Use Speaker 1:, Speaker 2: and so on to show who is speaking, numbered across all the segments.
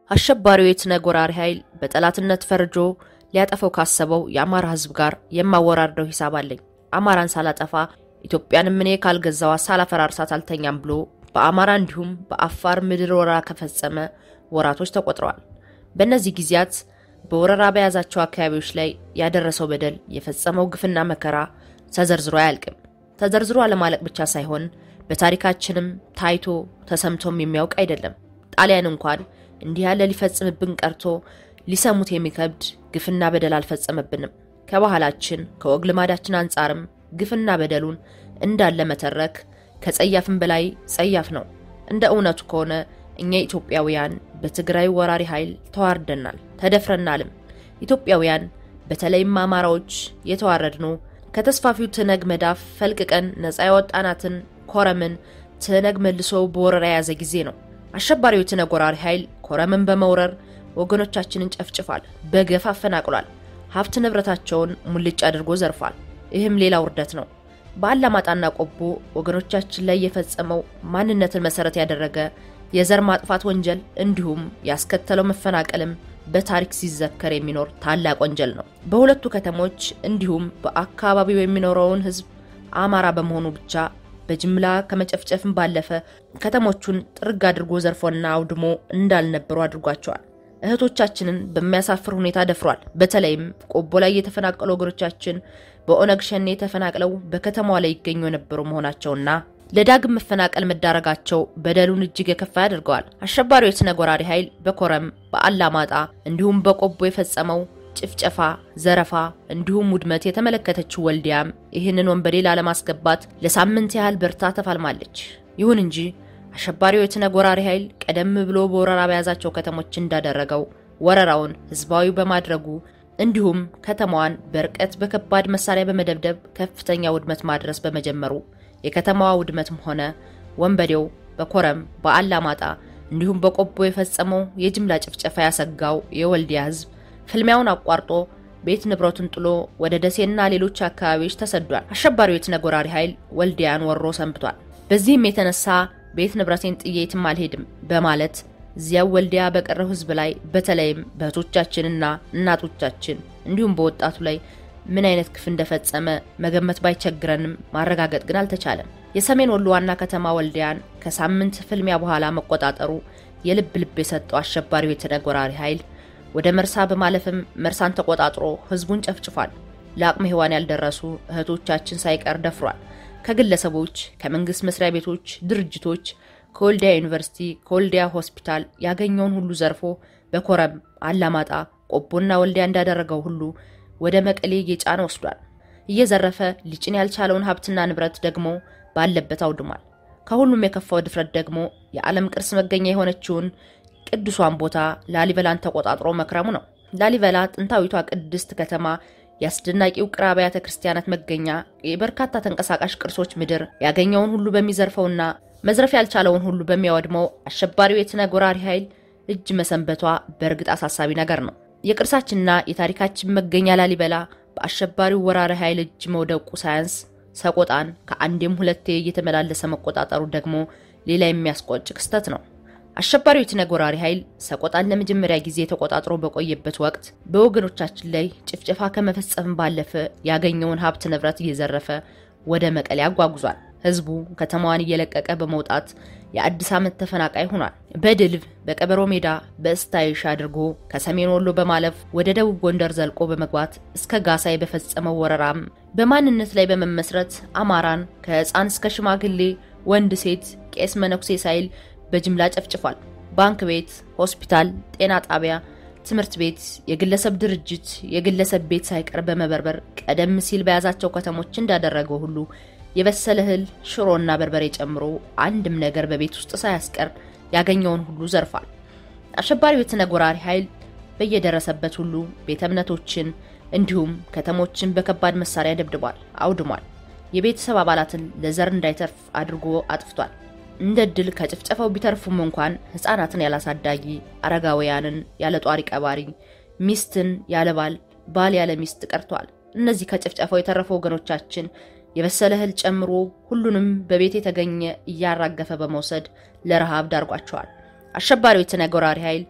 Speaker 1: አሸባሪው የትነግ ወራሪ ኃይል በጠላትነት ፈርጆ ሊያጠፈው ካሰበው የአማራ ሕዝብ ጋር የማወራርደው ሂሳብ አለኝ። አማራን ሳላጠፋ ኢትዮጵያንም እኔ ካልገዛዋ ሳላፈራርሳት አልተኛም ብሎ በአማራ እንዲሁም በአፋር ምድር ወረራ ከፈጸመ ወራቶች ተቆጥረዋል። በእነዚህ ጊዜያት በወረራ በያዛቸው አካባቢዎች ላይ ያደረሰው በደል፣ የፈጸመው ግፍና መከራ ተዘርዝሮ አያልቅም። ተዘርዝሮ አለማለቅ ብቻ ሳይሆን በታሪካችንም ታይቶ ተሰምቶም የሚያውቅ አይደለም። ጣሊያን እንኳን እንዲህ ያለ ሊፈጽምብን ቀርቶ ሊሰሙት የሚከብድ ግፍና በደል አልፈጸመብንም። ከባህላችን ከወግ ልማዳችን አንጻርም ግፍና በደሉን እንዳለ መተረክ ከጸያፍም በላይ ጸያፍ ነው። እንደ እውነቱ ከሆነ እኛ ኢትዮጵያውያን በትግራይ ወራሪ ኃይል ተዋርደናል፣ ተደፍረናልም። ኢትዮጵያውያን በተለይም አማራዎች የተዋረድነው ከተስፋፊው ትነግ መዳፍ ፈልቅቀን ነፃ ያወጣናትን ኮረምን ትነግ መልሶ በወረራ የያዘ ጊዜ ነው። አሸባሪው የትነግ ወራሪ ኃይል ኮረምን በመውረር ወገኖቻችንን ጨፍጭፏል፣ በገፍ አፈናቅሏል፣ ሀብት ንብረታቸውን ሙልጭ አድርጎ ዘርፏል። ይህም ሌላ ውርደት ነው። በአላማጣና ቆቦ ወገኖቻችን ላይ የፈጸመው ማንነትን መሰረት ያደረገ የዘር ማጥፋት ወንጀል እንዲሁም ያስከተለው መፈናቀልም በታሪክ ሲዘከር የሚኖር ታላቅ ወንጀል ነው። በሁለቱ ከተሞች እንዲሁም በአካባቢው የሚኖረውን ሕዝብ አማራ በመሆኑ ብቻ በጅምላ ከመጨፍጨፍም ባለፈ ከተሞቹን ጥርግ አድርጎ ዘርፎና አውድሞ እንዳልነበሩ አድርጓቸዋል። እህቶቻችንን በሚያሳፍር ሁኔታ ደፍሯል። በተለይም ቆቦ ላይ የተፈናቀሉ ወገኖቻችን በኦነግ ሸኔ ተፈናቅለው በከተማዋ ላይ ይገኙ የነበሩ መሆናቸውና ለዳግም መፈናቀል መዳረጋቸው በደሉን እጅግ የከፋ ያደርገዋል። አሸባሪው የትነግ ወራሪ ኃይል በኮረም በአላማጣ እንዲሁም በቆቦ የፈጸመው ጭፍጨፋ፣ ዘረፋ እንዲሁም ውድመት የተመለከተችው ወልዲያም ይህንን ወንበዴ ላለማስገባት ለሳምንት ያህል በርታ ተፋልማለች። ይሁን እንጂ አሸባሪው የትነግ ወራሪ ኃይል ቀደም ብሎ በወረራ በያዛቸው ከተሞች እንዳደረገው ወረራውን ህዝባዊ በማድረጉ እንዲሁም ከተማዋን በርቀት በከባድ መሳሪያ በመደብደብ ከፍተኛ ውድመት ማድረስ በመጀመሩ የከተማዋ ውድመትም ሆነ ወንበዴው በኮረም በአላማጣ እንዲሁም በቆቦ የፈጸመው የጅምላ ጭፍጨፋ ያሰጋው የወልዲያ ህዝብ ፍልሚያውን አቋርጦ ቤት ንብረቱን ጥሎ ወደ ደሴና ሌሎች አካባቢዎች ተሰዷል። አሸባሪው የትነግ ወራሪ ኃይል ወልዲያን ወሮ ሰንብቷል። በዚህም የተነሳ ቤት ንብረቴን ጥዬ የትም አልሄድም በማለት እዚያው ወልዲያ በቀረው ህዝብ ላይ በተለይም በእህቶቻችንና እናቶቻችን እንዲሁም በወጣቱ ላይ ምን አይነት ግፍ እንደፈጸመ መገመት ባይቸግረንም ማረጋገጥ ግን አልተቻለም። የሰሜን ወሎ ዋና ከተማ ወልዲያን ከሳምንት ፍልሚያ በኋላ መቆጣጠሩ የልብ ልብ የሰጠው አሸባሪው የትነግ ወራሪ ኃይል ወደ መርሳ በማለፍም መርሳን ተቆጣጥሮ ህዝቡን ጨፍጭፏል። ለአቅመ ሔዋን ያልደረሱ እህቶቻችን ሳይቀር ደፍሯል። ከግለሰቦች፣ ከመንግስት መስሪያ ቤቶች፣ ድርጅቶች፣ ከወልዲያ ዩኒቨርሲቲ፣ ከወልዲያ ሆስፒታል ያገኘውን ሁሉ ዘርፎ በኮረም አላማጣ፣ ቆቦና ወልዲያ እንዳደረገው ሁሉ ወደ መቀሌ እየጫነ ወስዷል። እየዘረፈ ሊጭን ያልቻለውን ሀብትና ንብረት ደግሞ ባለበት አውድሟል። ከሁሉም የከፋው ድፍረት ደግሞ የዓለም ቅርስ መገኛ የሆነችውን ቅዱሷን ቦታ ላሊበላን ተቆጣጥሮ መክረሙ ነው። ላሊበላ ጥንታዊቷ ቅድስት ከተማ የአስደናቂ ውቅር አብያተ ክርስቲያናት መገኛ፣ የበርካታ ተንቀሳቃሽ ቅርሶች ምድር ያገኘውን ሁሉ በሚዘርፈውና መዝረፍ ያልቻለውን ሁሉ በሚያወድመው አሸባሪው የትነግ ወራሪ ኃይል እጅ መሰንበቷ በእርግጥ አሳሳቢ ነገር ነው። የቅርሳችንና የታሪካችን መገኛ ላሊበላ በአሸባሪው ወራሪ ኃይል እጅ መውደቁ ሳያንስ ሰቆጣን ከአንዴም ሁለቴ እየተመላለሰ መቆጣጠሩ ደግሞ ሌላ የሚያስቆጭ ክስተት ነው። አሸባሪው የትነግ ወራሪ ኃይል ሰቆጣን ለመጀመሪያ ጊዜ ተቆጣጥሮ በቆየበት ወቅት በወገኖቻችን ላይ ጭፍጨፋ ከመፈጸም ባለፈ ያገኘውን ሀብት ንብረት እየዘረፈ ወደ መቀሌ አጓጉዟል። ህዝቡ ከተማዋን እየለቀቀ በመውጣት የአዲስ ዓመት ተፈናቃይ ሆኗል። በድልብ በቀበሮ ሜዳ በእስታይሽ አድርጎ ከሰሜን ወሎ በማለፍ ወደ ደቡብ ጎንደር ዘልቆ በመግባት እስከ ጋሳይ በፈጸመው ወረራም በማንነት ላይ በመመስረት አማራን ከህፃን እስከ ሽማግሌ፣ ወንድ፣ ሴት፣ ቄስ፣ መነኩሴ ሳይል በጅምላ ጨፍጭፏል። ባንክ ቤት፣ ሆስፒታል፣ ጤና ጣቢያ፣ ትምህርት ቤት፣ የግለሰብ ድርጅት፣ የግለሰብ ቤት ሳይቀር በመበርበር ቀደም ሲል በያዛቸው ከተሞች እንዳደረገው ሁሉ የበሰለ እህል ሽሮና በርበሬ ጨምሮ አንድም ነገር በቤት ውስጥ ሳያስቀር ያገኘውን ሁሉ ዘርፏል። አሸባሪው የትነግ ወራሪ ኃይል በየደረሰበት ሁሉ ቤተ እምነቶችን እንዲሁም ከተሞችን በከባድ መሳሪያ ደብድቧል፣ አውድሟል። የቤተሰብ አባላትን ለዘር እንዳይተርፍ አድርጎ አጥፍቷል። እንደ ድል ከጭፍጨፋው ቢተርፉም እንኳን ህፃናትን ያላሳዳጊ፣ አረጋውያንን ያለ ጧሪ ቀባሪ፣ ሚስትን ያለ ባል፣ ባል ያለ ሚስት ቀርቷል። እነዚህ ከጭፍጨፋው የተረፉ ወገኖቻችን የበሰለ እህል ጨምሮ ሁሉንም በቤት የተገኘ እያራገፈ በመውሰድ ለረሃብ ዳርጓቸዋል። አሸባሪው የትነግ ወራሪ ኃይል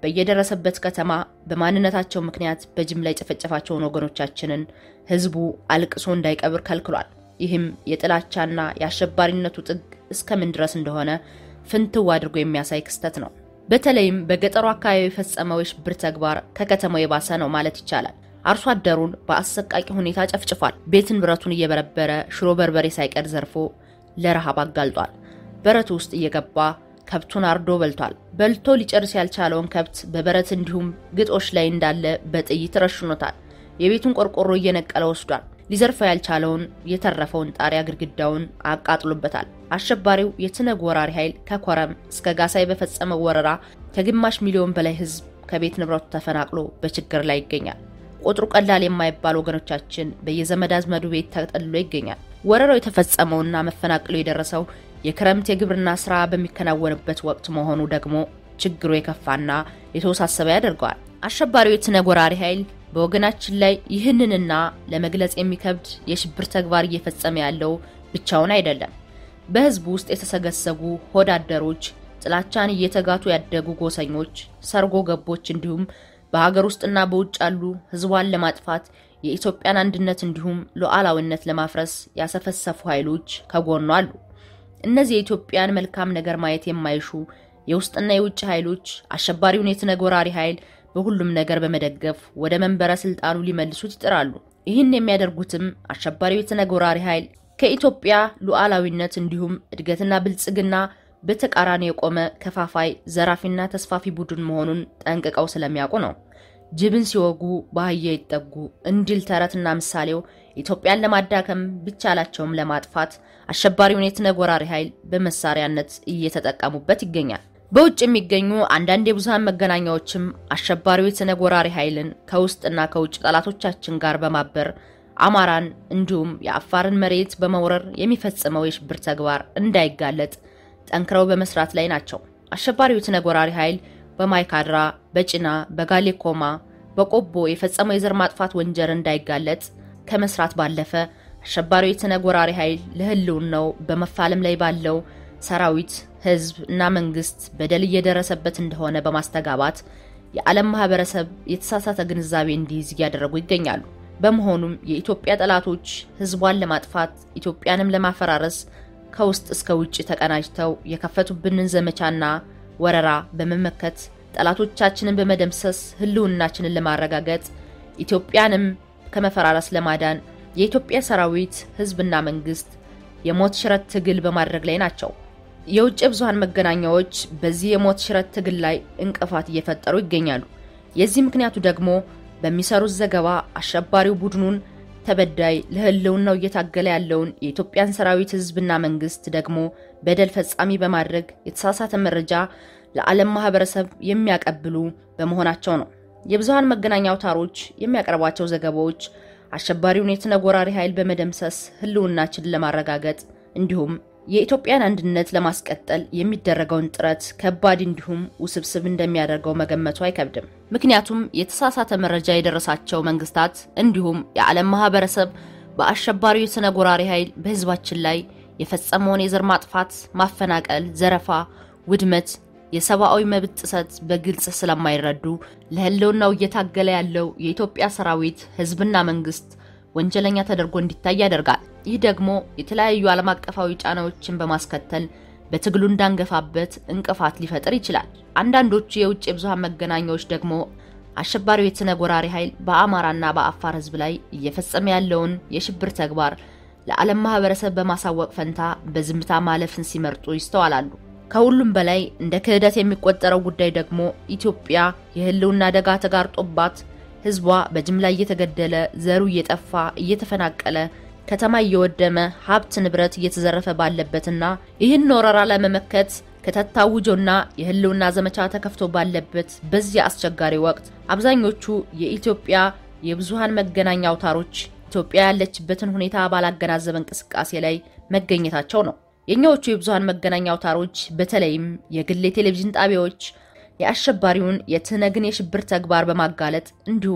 Speaker 1: በየደረሰበት ከተማ በማንነታቸው ምክንያት በጅምላ የጨፈጨፋቸውን ወገኖቻችንን ህዝቡ አልቅሶ እንዳይቀብር ከልክሏል። ይህም የጥላቻና የአሸባሪነቱ ጥግ እስከምን ድረስ እንደሆነ ፍንትው አድርጎ የሚያሳይ ክስተት ነው። በተለይም በገጠሩ አካባቢ የፈጸመው የሽብር ተግባር ከከተማው የባሰ ነው ማለት ይቻላል። አርሶ አደሩን በአሰቃቂ ሁኔታ ጨፍጭፏል። ቤት ንብረቱን እየበረበረ ሽሮ በርበሬ ሳይቀር ዘርፎ ለረሃብ አጋልጧል። በረቱ ውስጥ እየገባ ከብቱን አርዶ በልቷል። በልቶ ሊጨርስ ያልቻለውን ከብት በበረት እንዲሁም ግጦሽ ላይ እንዳለ በጥይት ረሽኖታል። የቤቱን ቆርቆሮ እየነቀለ ወስዷል። ሊዘርፈው ያልቻለውን የተረፈውን ጣሪያ ግድግዳውን አቃጥሎበታል። አሸባሪው የትነግ ወራሪ ኃይል ከኮረም እስከ ጋሳይ በፈጸመው ወረራ ከግማሽ ሚሊዮን በላይ ህዝብ ከቤት ንብረቱ ተፈናቅሎ በችግር ላይ ይገኛል። ቁጥሩ ቀላል የማይባል ወገኖቻችን በየዘመድ አዝመዱ ቤት ተጠልሎ ይገኛል። ወረራው የተፈጸመውና መፈናቀሉ የደረሰው የክረምት የግብርና ስራ በሚከናወንበት ወቅት መሆኑ ደግሞ ችግሩ የከፋና የተወሳሰበ ያደርገዋል። አሸባሪው የትነግ ወራሪ ኃይል በወገናችን ላይ ይህንንና ለመግለጽ የሚከብድ የሽብር ተግባር እየፈጸመ ያለው ብቻውን አይደለም። በህዝቡ ውስጥ የተሰገሰጉ ሆዳደሮች፣ ጥላቻን እየተጋቱ ያደጉ ጎሰኞች፣ ሰርጎ ገቦች እንዲሁም በሀገር ውስጥና በውጭ ያሉ ህዝቧን ለማጥፋት የኢትዮጵያን አንድነት እንዲሁም ሉዓላዊነት ለማፍረስ ያሰፈሰፉ ኃይሎች ከጎኗ አሉ። እነዚህ የኢትዮጵያን መልካም ነገር ማየት የማይሹ የውስጥና የውጭ ኃይሎች አሸባሪውን የትነግ ወራሪ ኃይል በሁሉም ነገር በመደገፍ ወደ መንበረ ስልጣኑ ሊመልሱት ይጥራሉ። ይህን የሚያደርጉትም አሸባሪው የትነግ ወራሪ ኃይል ከኢትዮጵያ ሉዓላዊነት እንዲሁም እድገትና ብልጽግና በተቃራኒ የቆመ ከፋፋይ ዘራፊና ተስፋፊ ቡድን መሆኑን ጠንቅቀው ስለሚያውቁ ነው። ጅብን ሲወጉ በአህያ ይጠጉ እንዲል ተረትና ምሳሌው ኢትዮጵያን ለማዳከም ቢቻላቸውም ለማጥፋት አሸባሪውን የትነግ ወራሪ ኃይል በመሳሪያነት እየተጠቀሙበት ይገኛል። በውጭ የሚገኙ አንዳንድ የብዙሃን መገናኛዎችም አሸባሪው የትነግ ወራሪ ኃይልን ከውስጥና ከውጭ ጠላቶቻችን ጋር በማበር አማራን እንዲሁም የአፋርን መሬት በመውረር የሚፈጽመው የሽብር ተግባር እንዳይጋለጥ ጠንክረው በመስራት ላይ ናቸው። አሸባሪው የትነግ ወራሪ ኃይል በማይካድራ፣ በጭና፣ በጋሌኮማ፣ በቆቦ የፈጸመው የዘር ማጥፋት ወንጀል እንዳይጋለጥ ከመስራት ባለፈ አሸባሪው የትነግ ወራሪ ኃይል ለሕልውናው በመፋለም ላይ ባለው ሰራዊት፣ ሕዝብ እና መንግስት በደል እየደረሰበት እንደሆነ በማስተጋባት የዓለም ማህበረሰብ የተሳሳተ ግንዛቤ እንዲይዝ እያደረጉ ይገኛሉ። በመሆኑም የኢትዮጵያ ጠላቶች ሕዝቧን ለማጥፋት ኢትዮጵያንም ለማፈራረስ ከውስጥ እስከ ውጭ ተቀናጅተው የከፈቱብንን ዘመቻና ወረራ በመመከት ጠላቶቻችንን በመደምሰስ ህልውናችንን ለማረጋገጥ ኢትዮጵያንም ከመፈራረስ ለማዳን የኢትዮጵያ ሰራዊት ህዝብና መንግስት የሞት ሽረት ትግል በማድረግ ላይ ናቸው። የውጭ ብዙሃን መገናኛዎች በዚህ የሞት ሽረት ትግል ላይ እንቅፋት እየፈጠሩ ይገኛሉ። የዚህ ምክንያቱ ደግሞ በሚሰሩት ዘገባ አሸባሪው ቡድኑን ተበዳይ ለህልውናው እየታገለ ያለውን የኢትዮጵያን ሰራዊት ህዝብና መንግስት ደግሞ በደል ፈጻሚ በማድረግ የተሳሳተ መረጃ ለዓለም ማህበረሰብ የሚያቀብሉ በመሆናቸው ነው። የብዙሃን መገናኛ አውታሮች የሚያቀርቧቸው ዘገባዎች አሸባሪውን የትነግ ወራሪ ኃይል በመደምሰስ ህልውናችንን ለማረጋገጥ እንዲሁም የኢትዮጵያን አንድነት ለማስቀጠል የሚደረገውን ጥረት ከባድ እንዲሁም ውስብስብ እንደሚያደርገው መገመቱ አይከብድም። ምክንያቱም የተሳሳተ መረጃ የደረሳቸው መንግስታት እንዲሁም የዓለም ማህበረሰብ በአሸባሪው የትነግ ወራሪ ኃይል በህዝባችን ላይ የፈጸመውን የዘር ማጥፋት፣ ማፈናቀል፣ ዘረፋ፣ ውድመት፣ የሰብአዊ መብት ጥሰት በግልጽ ስለማይረዱ ለህልውናው እየታገለ ያለው የኢትዮጵያ ሰራዊት ህዝብና መንግስት ወንጀለኛ ተደርጎ እንዲታይ ያደርጋል። ይህ ደግሞ የተለያዩ ዓለም አቀፋዊ ጫናዎችን በማስከተል በትግሉ እንዳንገፋበት እንቅፋት ሊፈጥር ይችላል። አንዳንዶቹ የውጭ የብዙሃን መገናኛዎች ደግሞ አሸባሪው የትነግ ወራሪ ኃይል በአማራና በአፋር ህዝብ ላይ እየፈጸመ ያለውን የሽብር ተግባር ለዓለም ማህበረሰብ በማሳወቅ ፈንታ በዝምታ ማለፍን ሲመርጡ ይስተዋላሉ። ከሁሉም በላይ እንደ ክህደት የሚቆጠረው ጉዳይ ደግሞ ኢትዮጵያ የህልውና አደጋ ተጋርጦባት ህዝቧ በጅምላ እየተገደለ ዘሩ እየጠፋ እየተፈናቀለ ከተማ እየወደመ ሀብት ንብረት እየተዘረፈ ባለበትና ይህን ወረራ ለመመከት ከተታውጆና የህልውና ዘመቻ ተከፍቶ ባለበት በዚህ አስቸጋሪ ወቅት አብዛኞቹ የኢትዮጵያ የብዙሃን መገናኛ አውታሮች ኢትዮጵያ ያለችበትን ሁኔታ ባላገናዘበ እንቅስቃሴ ላይ መገኘታቸው ነው። የእኛዎቹ የብዙሃን መገናኛ አውታሮች በተለይም የግል የቴሌቪዥን ጣቢያዎች የአሸባሪውን የትነግን የሽብር ተግባር በማጋለጥ እንዲሁም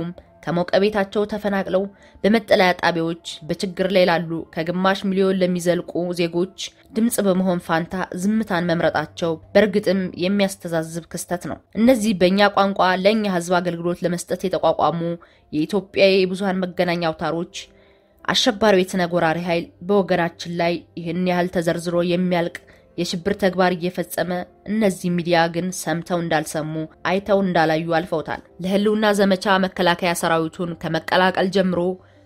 Speaker 1: ከሞቀ ቤታቸው ተፈናቅለው በመጠለያ ጣቢያዎች በችግር ላይ ላሉ ከግማሽ ሚሊዮን ለሚዘልቁ ዜጎች ድምፅ በመሆን ፋንታ ዝምታን መምረጣቸው በእርግጥም የሚያስተዛዝብ ክስተት ነው። እነዚህ በእኛ ቋንቋ ለእኛ ሕዝብ አገልግሎት ለመስጠት የተቋቋሙ የኢትዮጵያ የብዙሃን መገናኛ አውታሮች አሸባሪው የትነግ ወራሪ ኃይል በወገናችን ላይ ይህን ያህል ተዘርዝሮ የሚያልቅ የሽብር ተግባር እየፈጸመ እነዚህ ሚዲያ ግን ሰምተው እንዳልሰሙ አይተው እንዳላዩ አልፈውታል። ለህልውና ዘመቻ መከላከያ ሰራዊቱን ከመቀላቀል ጀምሮ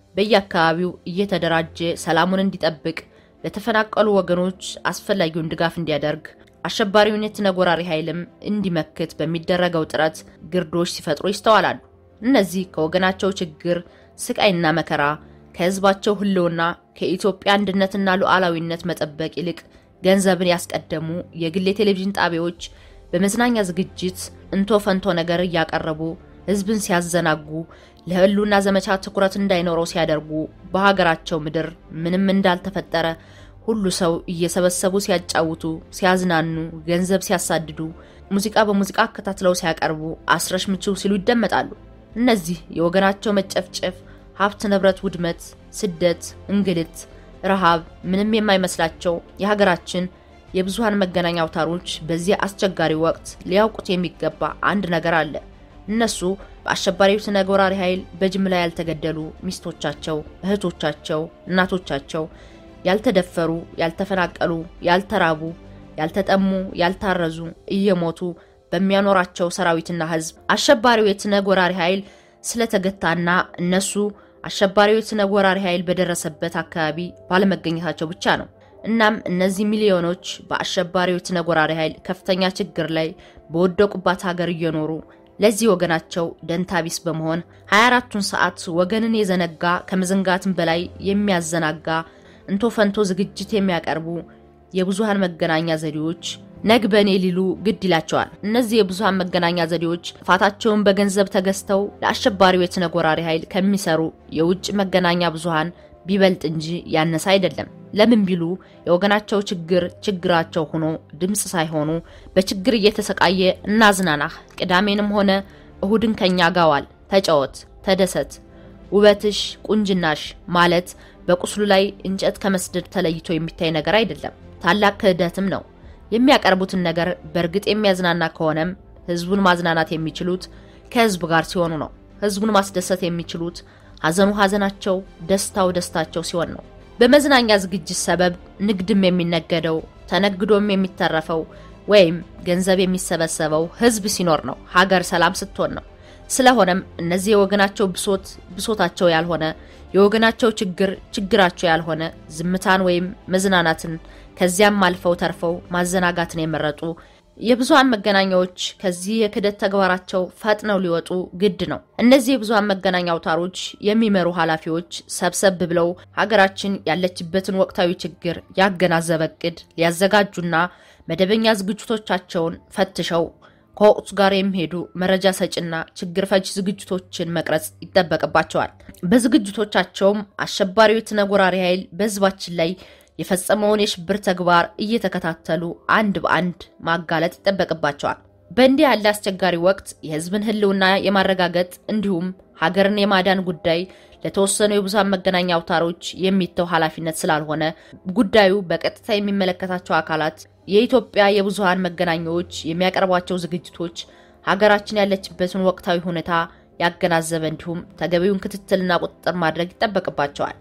Speaker 1: በየአካባቢው እየተደራጀ ሰላሙን እንዲጠብቅ፣ ለተፈናቀሉ ወገኖች አስፈላጊውን ድጋፍ እንዲያደርግ፣ አሸባሪውን የትነግ ወራሪ ኃይልም እንዲመክት በሚደረገው ጥረት ግርዶች ሲፈጥሩ ይስተዋላሉ። እነዚህ ከወገናቸው ችግር ስቃይና መከራ ከህዝባቸው ህልውና ከኢትዮጵያ አንድነትና ሉዓላዊነት መጠበቅ ይልቅ ገንዘብን ያስቀደሙ የግል የቴሌቪዥን ጣቢያዎች በመዝናኛ ዝግጅት እንቶ ፈንቶ ነገር እያቀረቡ ህዝብን ሲያዘናጉ ለህልውና ዘመቻ ትኩረት እንዳይኖረው ሲያደርጉ በሀገራቸው ምድር ምንም እንዳልተፈጠረ ሁሉ ሰው እየሰበሰቡ ሲያጫውቱ፣ ሲያዝናኑ፣ ገንዘብ ሲያሳድዱ፣ ሙዚቃ በሙዚቃ አከታትለው ሲያቀርቡ አስረሽ ምችው ሲሉ ይደመጣሉ። እነዚህ የወገናቸው መጨፍጨፍ፣ ሀብት ንብረት ውድመት፣ ስደት፣ እንግልት ረሃብ ምንም የማይመስላቸው የሀገራችን የብዙሃን መገናኛ አውታሮች በዚህ አስቸጋሪ ወቅት ሊያውቁት የሚገባ አንድ ነገር አለ። እነሱ በአሸባሪው ትነግ ወራሪ ኃይል በጅምላ ያልተገደሉ ሚስቶቻቸው፣ እህቶቻቸው፣ እናቶቻቸው ያልተደፈሩ፣ ያልተፈናቀሉ፣ ያልተራቡ፣ ያልተጠሙ፣ ያልታረዙ እየሞቱ በሚያኖራቸው ሰራዊትና ህዝብ አሸባሪው የትነግ ወራሪ ኃይል ስለተገታና እነሱ አሸባሪው የትነግ ወራሪ ኃይል በደረሰበት አካባቢ ባለመገኘታቸው ብቻ ነው። እናም እነዚህ ሚሊዮኖች በአሸባሪው የትነግ ወራሪ ኃይል ከፍተኛ ችግር ላይ በወደቁባት ሀገር እየኖሩ ለዚህ ወገናቸው ደንታቢስ በመሆን 24ቱን ሰዓት ወገንን የዘነጋ ከመዘንጋትም በላይ የሚያዘናጋ እንቶ ፈንቶ ዝግጅት የሚያቀርቡ የብዙሃን መገናኛ ዘዴዎች ነግ በኔ ሊሉ ግድ ይላቸዋል። እነዚህ የብዙሃን መገናኛ ዘዴዎች ጥፋታቸውን በገንዘብ ተገዝተው ለአሸባሪው የትነግ ወራሪ ኃይል ከሚሰሩ የውጭ መገናኛ ብዙሃን ቢበልጥ እንጂ ያነሰ አይደለም። ለምን ቢሉ የወገናቸው ችግር ችግራቸው ሆኖ ድምፅ ሳይሆኑ በችግር እየተሰቃየ እናዝናናህ፣ ቅዳሜንም ሆነ እሁድን ከኛ ጋዋል፣ ተጫወት፣ ተደሰት፣ ውበትሽ፣ ቁንጅናሽ ማለት በቁስሉ ላይ እንጨት ከመስደድ ተለይቶ የሚታይ ነገር አይደለም። ታላቅ ክህደትም ነው። የሚያቀርቡትን ነገር በእርግጥ የሚያዝናና ከሆነም ህዝቡን ማዝናናት የሚችሉት ከህዝብ ጋር ሲሆኑ ነው። ህዝቡን ማስደሰት የሚችሉት ሀዘኑ ሀዘናቸው፣ ደስታው ደስታቸው ሲሆን ነው። በመዝናኛ ዝግጅት ሰበብ ንግድም የሚነገደው ተነግዶም የሚተረፈው ወይም ገንዘብ የሚሰበሰበው ህዝብ ሲኖር ነው። ሀገር ሰላም ስትሆን ነው። ስለሆነም እነዚህ የወገናቸው ብሶት ብሶታቸው ያልሆነ የወገናቸው ችግር ችግራቸው ያልሆነ ዝምታን ወይም መዝናናትን ከዚያም አልፈው ተርፈው ማዘናጋትን የመረጡ የብዙሃን መገናኛዎች ከዚህ የክደት ተግባራቸው ፈጥነው ሊወጡ ግድ ነው። እነዚህ የብዙሃን መገናኛ አውታሮች የሚመሩ ኃላፊዎች ሰብሰብ ብለው ሀገራችን ያለችበትን ወቅታዊ ችግር ያገናዘበ እቅድ ሊያዘጋጁና መደበኛ ዝግጅቶቻቸውን ፈትሸው ከወቅቱ ጋር የሚሄዱ መረጃ ሰጭና ችግር ፈች ዝግጅቶችን መቅረጽ ይጠበቅባቸዋል። በዝግጅቶቻቸውም አሸባሪው የትነግ ወራሪ ኃይል በህዝባችን ላይ የፈጸመውን የሽብር ተግባር እየተከታተሉ አንድ በአንድ ማጋለጥ ይጠበቅባቸዋል። በእንዲህ ያለ አስቸጋሪ ወቅት የህዝብን ህልውና የማረጋገጥ እንዲሁም ሀገርን የማዳን ጉዳይ ለተወሰኑ የብዙሃን መገናኛ አውታሮች የሚተው ኃላፊነት ስላልሆነ ጉዳዩ በቀጥታ የሚመለከታቸው አካላት የኢትዮጵያ የብዙሃን መገናኛዎች የሚያቀርቧቸው ዝግጅቶች ሀገራችን ያለችበትን ወቅታዊ ሁኔታ ያገናዘበ እንዲሁም ተገቢውን ክትትልና ቁጥጥር ማድረግ ይጠበቅባቸዋል።